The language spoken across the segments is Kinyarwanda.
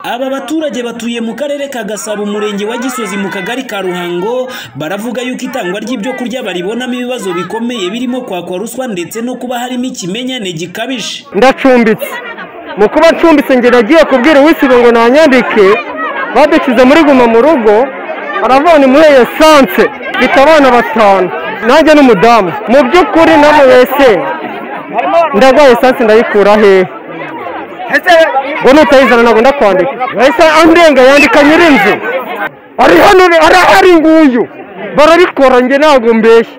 Aba baturage batuye mu karere ka Gasabo umurenge wa Gisozi mu kagari ka Ruhango baravuga yuko itangwa ry'ibyo kurya baribonamo ibibazo bikomeye birimo kwakwa ruswa ndetse no kuba harimo ikimenyane gikabije. ndacumbitse mu kuba ncumbitse njye nagiye kubwira uwisibe ngo nanyandike badukize muri guma mu rugo aravana muri esanse mfite abana batanu nanjye n'umudamu mu by'ukuri namubese ndagwa esanse ndayikura hehe ngo nutayizana ntabwo ndakwandika yahise andenga yandika nyirinzu ari hano arahari nguyu barabikora njye ntabwo mbeshya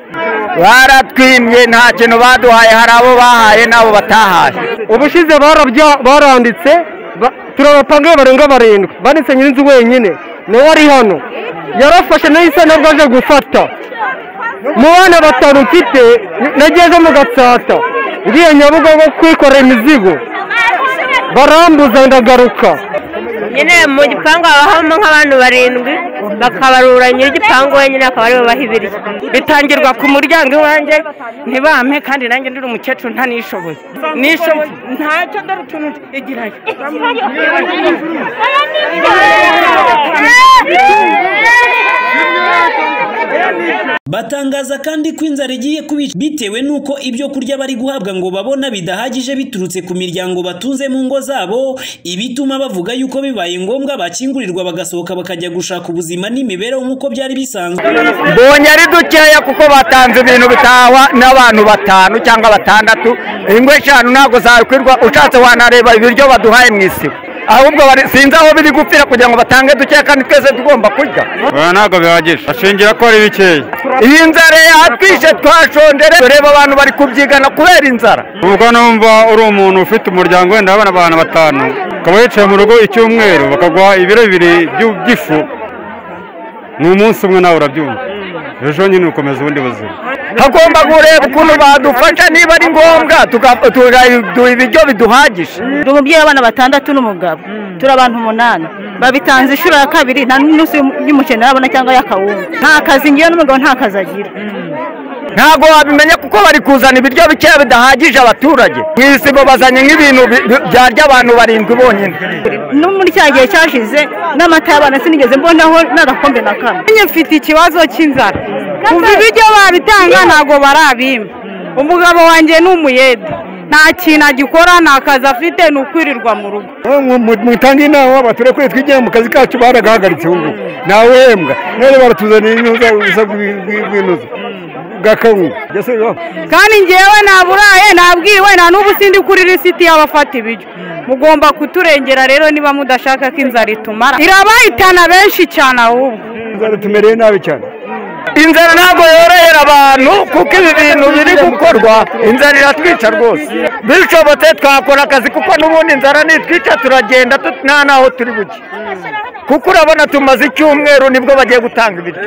baratwimye nta kintu baduhaye hari abo bahaye n'abo batahaye ubushize barabya- baranditse ba- turabapangaye barenga barindwi banditse nyirinzu wenyine nawe ari hano yarafashe nahise nabwo aje gufata mu bana batanu mfite nageze mu gatsata ngiye nyabugogo kwikorera imizigo barambuza ndagaruka nyine mu gipangu haba habamo nk'abantu barindwi bakabarura nyir'igipangu wenyine akaba ariwe baha ibiryo bitangirwa ku muryango iwanjye ntibampe kandi nanjye ndi umukecuru ntanishoboye nishoboye ntacyo dore utuntu igirayo Batangaza kandi ko inzara igiye kubica bitewe n'uko ibyo kurya bari guhabwa ngo babona bidahagije biturutse ku miryango batunze mu ngo zabo, ibituma bavuga yuko bibaye ngombwa bakingurirwa bagasohoka bakajya gushaka ubuzima n'imibereho nk'uko byari bisanzwe. mbonye ari dukeya kuko batanze ibintu bitahwa n'abantu batanu cyangwa batandatu ingo eshanu ntabwo zakwirwa ushatse wanareba ibiryo baduhaye mu isibo ahubwo bari- sinzi aho biri gupfira kugira ngo batange dukeya kandi twese tugomba kurya oya ntabwo bihagije ashingira ko ari bikeya iyi nzara yatwishe twashonje rero reba abantu bari kubyigana kubera inzara ubwo numva uri umuntu ufite umuryango wenda abana abantu batanu ukaba wicaye mu rugo icyumweru bakaguha ibiro bibiri by'u- by'ifu ni umunsi umwe nawe urabyumva ejo nyine ukomeza ubundi buzima hagomba kureba ukuntu badufasha niba ari ngombwa tuga- tugaduha ibiryo biduhagije ndi umubyeyi w'abana batandatu n'umugabo turi abantu umunani babitanze inshuro ya kabiri nta n'umunsi y'umukene arabona cyangwa y'akawunga nta kazi ngewe n'umugabo nta kazi agira ntabwo wabimenya kuko bari kuzana ibiryo bikeya bidahagije abaturage mu isibo bazanye nk'ibintu bi- bi- byarya abantu barindwi bonyine no muri cya gihe cyashize n'amata y'abana sinigeze mbonaho n'agakombe na kamwe njye mfite ikibazo cy'inzara kuva ibiryo babitanga ntabwo barabimpa umugabo wanjye ni umuyede nta kintu agikora nta kazi afite ni ukwirirwa mu rugo mutange inama baturekure twijyane mu kazi kacu baragahagaritse ubu ntawehembwa none baratuzaniye inuza bw'inuza bw'akawunga kandi ngewe naburaye nabwiwe nta n'ubu sindi kuri lisiti y'abafata ibiryo mugomba kuturengera rero niba mudashaka ko inzara itumara irabahitana benshi cyane ahubwo inzara tumereye nabi cyane inzara ntabwo yorohera abantu kuko ibi bintu biri gukorwa inzara iratwica rwose bishobotse twakora akazi kuko n'ubundi inzara nitwica turagenda tut- nta n'aho turi buke kuko urabona tumaze icyumweru nibwo bagiye gutanga ibiryo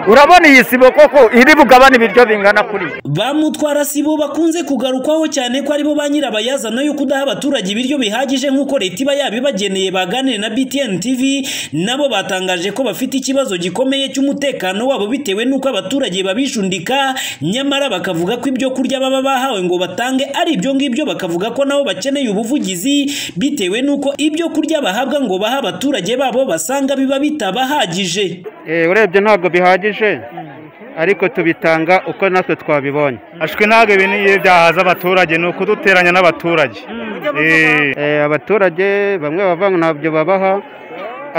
urabona iyi sibo koko iri bugabane ibiryo bingana kuriya Ba mutwara sibo bakunze kugarukwaho cyane ko aribo ba nyirabayazana yo kudaha abaturage ibiryo bihagije nk'uko leta iba yabibageneye baganire na BTN TV nabo batangaje ko bafite ikibazo gikomeye cy'umutekano wabo bitewe n'uko abaturage babishundika nyamara bakavuga ko ibyo kurya baba bahawe ngo batange ari ibyo ngibyo bakavuga ko nabo bakeneye ubuvugizi bitewe n'uko ibyo kurya bahabwa ngo baha abaturage babo basanga biba bitabahagije. urebye ntabwo bihagije ariko tubitanga uko natwe twabibonye ashwe ntabwo ibi niyo byahaza abaturage ni ukuduteranya n'abaturage Eh, abaturage bamwe bava ngo ntabyo babaha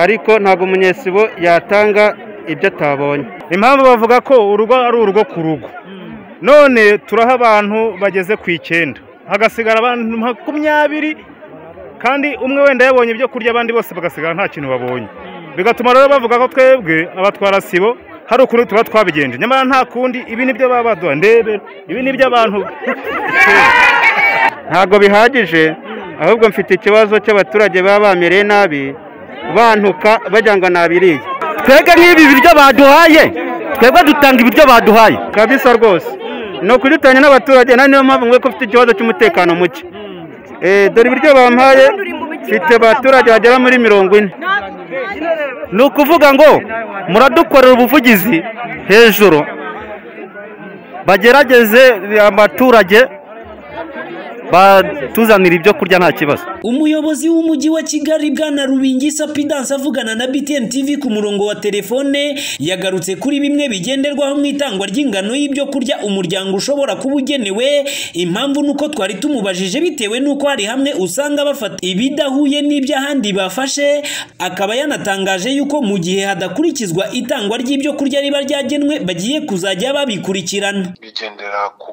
ariko ntabwo umunyesibo yatanga ibyo atabonye impamvu bavuga ko urugo ari urugo ku rugo none turaha abantu bageze ku icyenda hagasigara abantu makumyabiri kandi umwe wenda yabonye ibyo kurya abandi bose bagasigara nta kintu babonye bigatuma rero bavuga ko twebwe abatwara sibo hari ukuntu tuba twabigenje nyamara nta kundi ibi nibyo baba baduha ndebe ibi ni iby'abantu ntabwo bihagije ahubwo mfite ikibazo cy'abaturage baba bamereye nabi bantuka bajya ngo nabiriye twebwe nk'ibi biryo baduhaye twebwe dutanga ibiryo baduhaye kabisa rwose ni ukudutanya n'abaturage na niyo mpamvu mwe ko ufite ikibazo cy'umutekano muke Eh, dore ibiryo bampaye mfite abaturage bagera muri mirongo ine ni ukuvuga ngo muradukorera ubuvugizi hejuru bagerageze abaturage batuzanira ibyo kurya nta kibazo umuyobozi w'umujyi wa kigali bwana rubingisa pidanse avugana na btn tv ku murongo wa telefone yagarutse kuri bimwe bigenderwaho mu itangwa ry'ingano y'ibyo kurya umuryango ushobora kuba ugenewe impamvu ni uko twari tumubajije bitewe n'uko hari hamwe usanga bafata ibidahuye n'iby'ahandi bafashe akaba yanatangaje yuko mu gihe hadakurikizwa itangwa ry'ibyo kurya riba ryagenwe bagiye kuzajya babikurikirana bigendera ku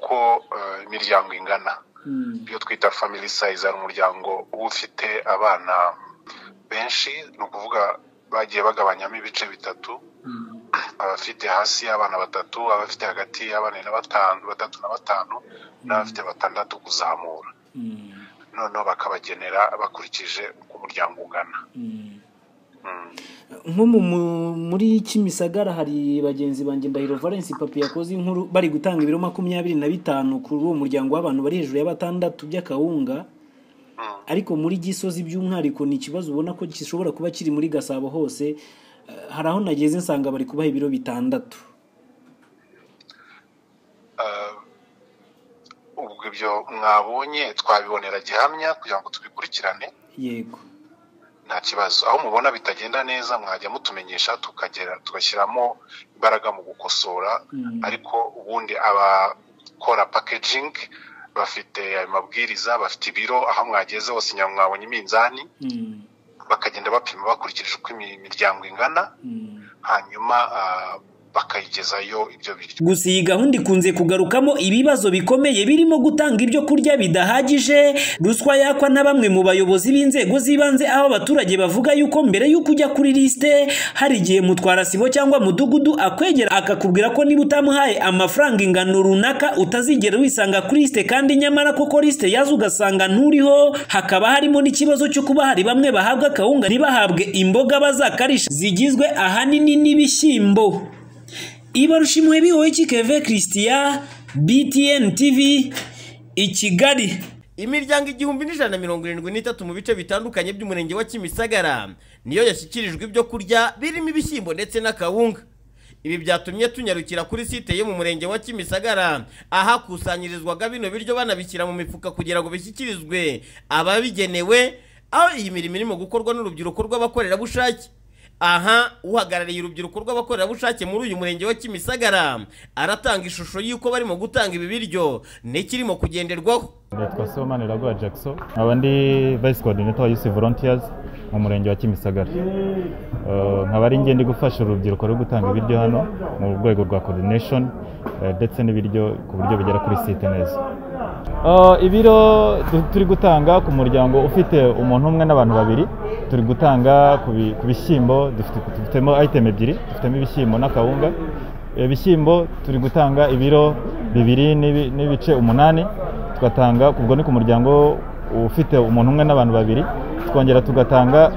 ko eh, imiryango ingana iyo twita family size ari umuryango uba ufite abana benshi ni ukuvuga bagiye bagabanyamo ibice bitatu abafite hasi y'abana batatu abafite hagati y'abana na batanu batatu na batanu n'abafite batandatu kuzamura noneho bakabagenera bakurikije uko umuryango ungana Mm. nko mu- mu- muri kimisagara hari bagenzi banjye ndahiro valence papi yakoze inkuru bari gutanga ibiro makumyabiri na bitanu kuri uwo muryango w'abantu bari hejuru ya batandatu by'akawunga ariko muri gisozi by'umwihariko ni ikibazo ubona ko gishobora kuba kiri muri gasabo hose Eh, hari aho nageze nsanga bari kubaha ibiro bitandatu Eh, ubwo ibyo mwabonye twabibonera gihamya kugira ngo tubikurikirane yego nta kibazo aho mubona bitagenda neza mwajya mutumenyesha tukagera tugashyiramo imbaraga mu gukosora Mm. ariko ubundi abakora packaging bafite ayo mabwiriza bafite ibiro aho mwageze hose nyuma mwabonye iminzani Mm, bakagenda bapima bakurikije uko imi- imiryango ingana mm. hanyuma ah, bakayigezayo ibyo biryo gusa iyi gahunda ikunze kugarukamo ibibazo bikomeye birimo gutanga ibyo kurya bidahagije ruswa yakwa na bamwe mu bayobozi b'inzego z'ibanze aho abaturage bavuga yuko mbere y'uko ujya kuri lisite hari igihe mutwarasibo cyangwa mudugudu akwegera akakubwira ko niba utamuhaye amafaranga ingano runaka utazigera wisanga kuri lisite kandi nyamara koko lisite yazo ugasanga nturiho hakaba harimo n'ikibazo cyo kuba hari bamwe bahabwa akawunga ntibahabwe imboga bazakarisha zigizwe ahanini n'ibishyimbo ibarushimwe bihoye kikeve christian btn tv i kigali imiryango igihumbi n'ijana na mirongo irindwi n'itatu mu bice bitandukanye by'umurenge wa kimisagara niyo yashyikirijwe ibyo kurya birimo ibishyimbo ndetse n'akawunga ibi byatumye tunyarukira kuri site yo mu murenge wa kimisagara ahakusanyirizwaga bino biryo banabishyira mu mifuka kugira ngo bishyikirizwe ababigenewe aho iyi mirimo irimo gukorwa n'urubyiruko rw'abakorerabushake aha uhagarariye urubyiruko rw'abakorerabushake muri uyu murenge wa kimisagara aratanga ishusho y'uko barimo gutanga ibi biryo n'ikirimo kugenderwaho Nitwa Sibomana Iraguha Jackson, nkaba ndi Vice Coordinator wa Youth Volunteers mu murenge wa Kimisagara. Eh, Nkaba ari njye ndi gufasha urubyiruko rwo gutanga ibiryo hano mu rwego rwa coordination eh, ndetse n'ibiryo ku buryo bigera kuri site neza. Eh, Ibiro du- turi gutanga ku muryango ufite umuntu umwe n'abantu babiri, turi gutanga ku bi- ku bishyimbo, dufite- dufitemo item ebyiri, dufitemo ibishyimbo n'akawunga. Ibishyimbo turi gutanga ibiro bibiri n'ibi- n'ibice umunani, tugatanga ubwo ni ku muryango ufite umuntu umwe n'abantu babiri twongera tugatanga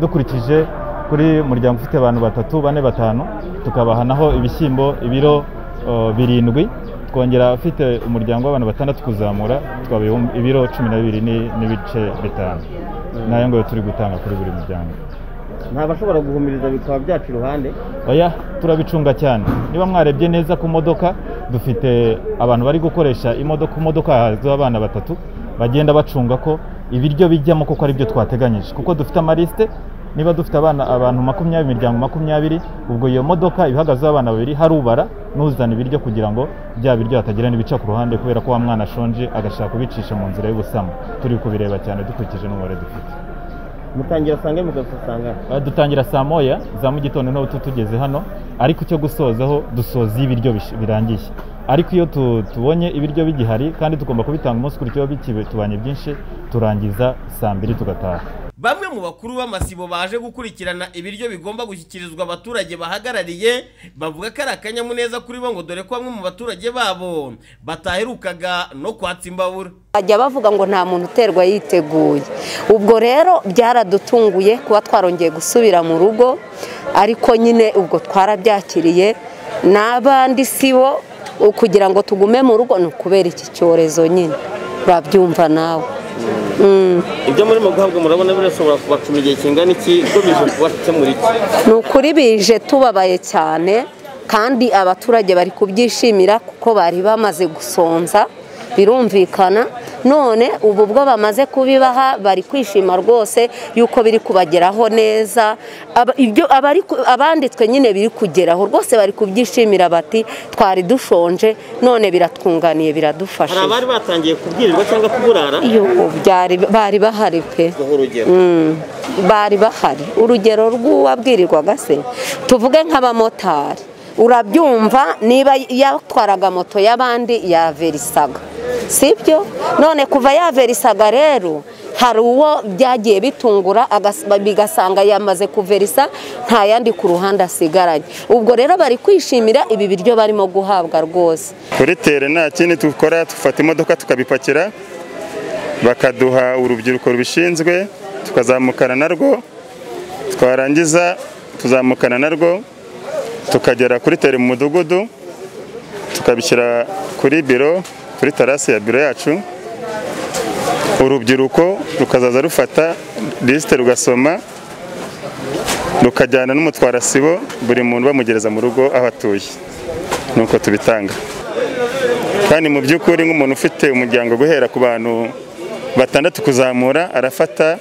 dukurikije kuri muryango ufite abantu batatu bane batanu tukabaha naho ibishyimbo ibiro eh, birindwi twongera ufite umuryango w'abantu batandatu kuzamura tukabaha ibiro cumi na bibiri ni- n'ibice bitanu nayo ngo turi gutanga kuri buri muryango ntabashobora guhumiriza bikaba byacu iruhande oya turabicunga cyane niba mwarebye neza ku modoka dufite abantu bari gukoresha imodoka ku modoka hahagazeho abana batatu bagenda bacunga ko ibiryo bijyamo kuko ari byo twateganyije kuko dufite amarisite niba dufite abana abantu makumyabiri imiryango makumyabiri ubwo iyo modoka ihagazeho abana babiri harubara n'uzana ibiryo kugira ngo bya biryo hatagira n'ibica ku ruhande kubera ko wa mwana ashonje agashaka kubicisha mu nzira y'ubusamo turi kubireba cyane dukurikije n'umubare dufite mutangira sange mugasanga Eh, dutangira saa moya za mu gitondo n'ubu tugeze hano ariko icyo gusozaho dusoza iyo ibiryo bish- birangiye ariko iyo tu- tubonye ibiryo bigihari kandi tugomba kubitanga umunsi ukurikiyeho bitubanye byinshi turangiza saa mbiri tugataha bamwe mu bakuru b'amasibo baje gukurikirana ibiryo bigomba gushyikirizwa abaturage bahagarariye bavuga ko ari akanyamuneza kuri bo ngo dore ko bamwe mu baturage babo bataherukaga no kwatsa imbabura bajya bavuga ngo nta muntu uterwa yiteguye ubwo rero byaradutunguye kuba twarongeye gusubira mu rugo ariko nyine ubwo twarabyakiriye n'abandi si bo kugira ngo tugume mu rugo ni ukubera iki cyorezo nyine urabyumva nawe Mm. ibyo murimo guhabwa murabona birashobora kubacuma igihe kingana iki igamije kubakemura iki ni ukuri bije tubabaye cyane kandi abaturage bari kubyishimira kuko bari bamaze gusonza birumvikana none ubu bwo bamaze kubibaha bari kwishima rwose yuko biri kubageraho neza Aba- ibyo abari ku- abanditswe nyine biri kugeraho rwose bari kubyishimira bati twari dushonje none biratwunganiye hari biradufashije abari batangiye kubwirirwa cyangwa kuburara Yo, byari bari bahari pe Guha urugero. Mm, bari bahari urugero rw'uwabwirirwaga se tuvuge nk'abamotari urabyumva niba yatwaraga moto y'abandi yaverisaga sibyo none kuva yaverisaga rero hari uwo byagiye bitungura agas- bigasanga yamaze kuverisa nta yandi ku ruhande asigaranye ubwo rero bari kwishimira ibi biryo barimo guhabwa rwose kuri tere nta kindi dukora dufata imodoka tukabipakira bakaduha urubyiruko rubishinzwe tukazamukana narwo twarangiza tuzamukana narwo tukagera kuri tere mu mudugudu tukabishyira kuri biro kuri tarasi ya biro yacu urubyiruko rukazaza rufata lisite rugasoma rukajyana n'umutwarasibo buri muntu bamugereza mu rugo aho atuye nuko tubitanga kandi mu by'ukuri nk'umuntu ufite umuryango guhera ku bantu batandatu kuzamura arafata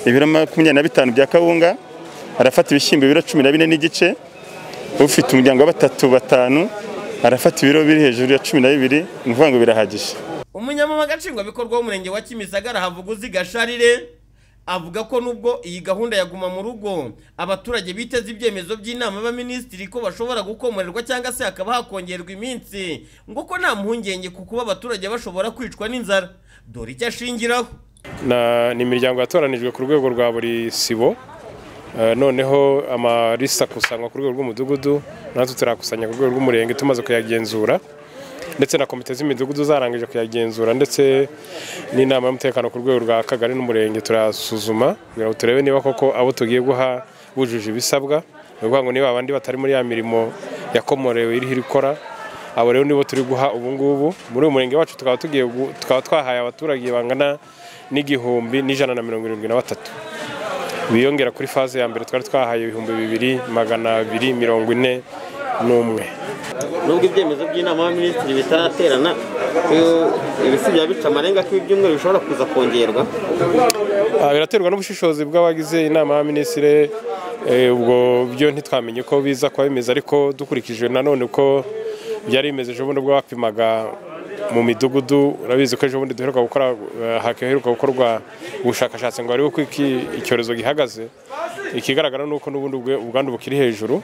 ibiro makumyabiri na bitanu bya kawunga arafata ibishyimbo ibiro cumi na bine n'igice ufite umuryango wa batatu batanu arafata ibiro biri hejuru ya cumi na bibiri ni ukuvuga ngo birahagije umunyamabanga nshingwabikorwa w'umurenge wa kimisagara havuguzi gasharire avuga ko nubwo iyi gahunda yaguma mu rugo abaturage biteze ibyemezo by'inama y'abaminisitiri ko bashobora gukomorerwa cyangwa se hakaba hakongerwa iminsi ngo uko nta mpungenge ku kuba abaturage bashobora kwicwa n'inzara dore icyo ashingiraho Na- ni imiryango yatoranijwe ku rwego rwa buri sibo Eh, noneho amalisi akusanywa ku rwego rw'umudugudu natwe turayakusanya ku rwego rw'umurenge tumaze kuyagenzura ndetse na komite z'imidugudu zarangije kuyagenzura ndetse n'inama y'umutekano ku rwego rwa kagari n'umurenge turayasuzuma kugira ngo turebe niba koko abo tugiye guha bujuje ibisabwa ni ukuvuga ngo niba abandi batari muri ya mirimo yakomorewe iriho irikora abo rero nibo turi guha ubu ngubu muri uyu murenge wacu tukaba tugiye gu- tukaba twahaye abaturage bangana n'igihumbi n'ijana na mirongo irindwi na batatu biyongera kuri faze ya mbere twari twahaye ibihumbi bibiri magana abiri mirongo ine n'umwe nubwo ibyemezo by'inama y'abaminisitiri bitaraterana ibisibya bica amarenga ko ibyumweru bishobora kuza kongerwa Ah, biraterwa n'ubushishozi bw'abagize inama y'abaminisitiri eh, ubwo byo ntitwamenye ko biza kuba bimeze ariko dukurikije nanone uko byari bimeze ejo bundi ubwo bapimaga mu midugudu urabizi ko ejo bundi duheruka gukora eh, haheruka gukorwa ubushakashatsi ngo barebe uko iki- icyorezo gihagaze ikigaragara ni uko n'ubundi ubwe- ubwandu bukiri hejuru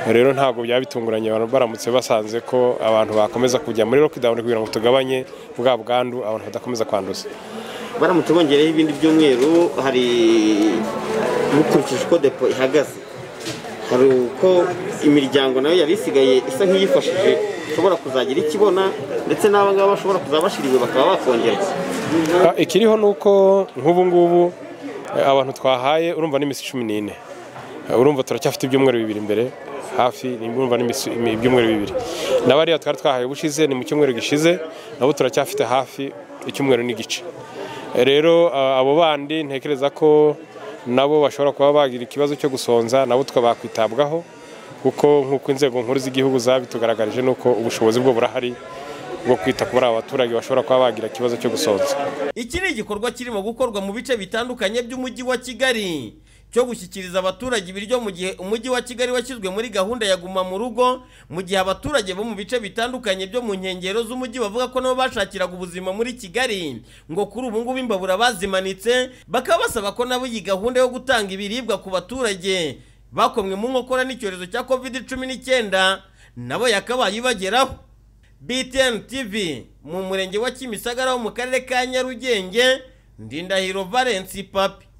rero ntabwo byaba bitunguranye abantu baramutse basanze ko abantu bakomeza kujya muri lockdown kugira ngo tugabanye bwa bwandu abantu badakomeza kwanduza baramutse bongereho ibindi byumweru hari mukurikije uko depo ihagaze hari uko imiryango nayo yari isigaye isa nk'iyifashije ishobora kuzagira ikibona ndetse n'abangaba bashobora kuza bashiriwe bakaba bakongerwa Ah, ikiriho ni uko nk'ubu ngubu eh, abantu twahaye urumva n'iminsi cumi n'ine Eh, urumva turacyafite ibyumweru bibiri imbere hafi ni- urumva n'iminsi- imi- ibyumweru bibiri na bariya twari twahaye ubushize ni mu cyumweru gishize nabo turacyafite hafi icyumweru n'igice Eh, rero ah, abo bandi ntekereza ko nabo bashobora kuba bagira ikibazo cyo gusonza nabo twabakwitabwaho kuko nk'uko inzego nkuru z'igihugu zabitugaragarije ni uko ubushobozi bwo burahari bwo kwita kuri aba baturage bashobora kuba bagira ikibazo cyo gusonza iki ni igikorwa kirimo gukorwa mu bice bitandukanye by'umujyi wa kigali cyo gushyikiriza abaturage ibiryo mu gihe umujyi wa kigali washyizwe muri gahunda ya guma mu rugo mu gihe abaturage bo mu bice bitandukanye byo mu nkengero z'umujyi bavuga ko nabo bashakiraga ubuzima muri kigali ngo kuri ubu ngubu imbabura bazimanitse bakaba basaba ko nabo iyi gahunda yo gutanga ibiribwa ku baturage bakomwe mu nkokora n'icyorezo cya covid cumi n'icyenda nabo yakabaye ibageraho BTN TV mu murenge wa Kimisagara wo mu karere ka Nyarugenge Ndindahiro Valence Papi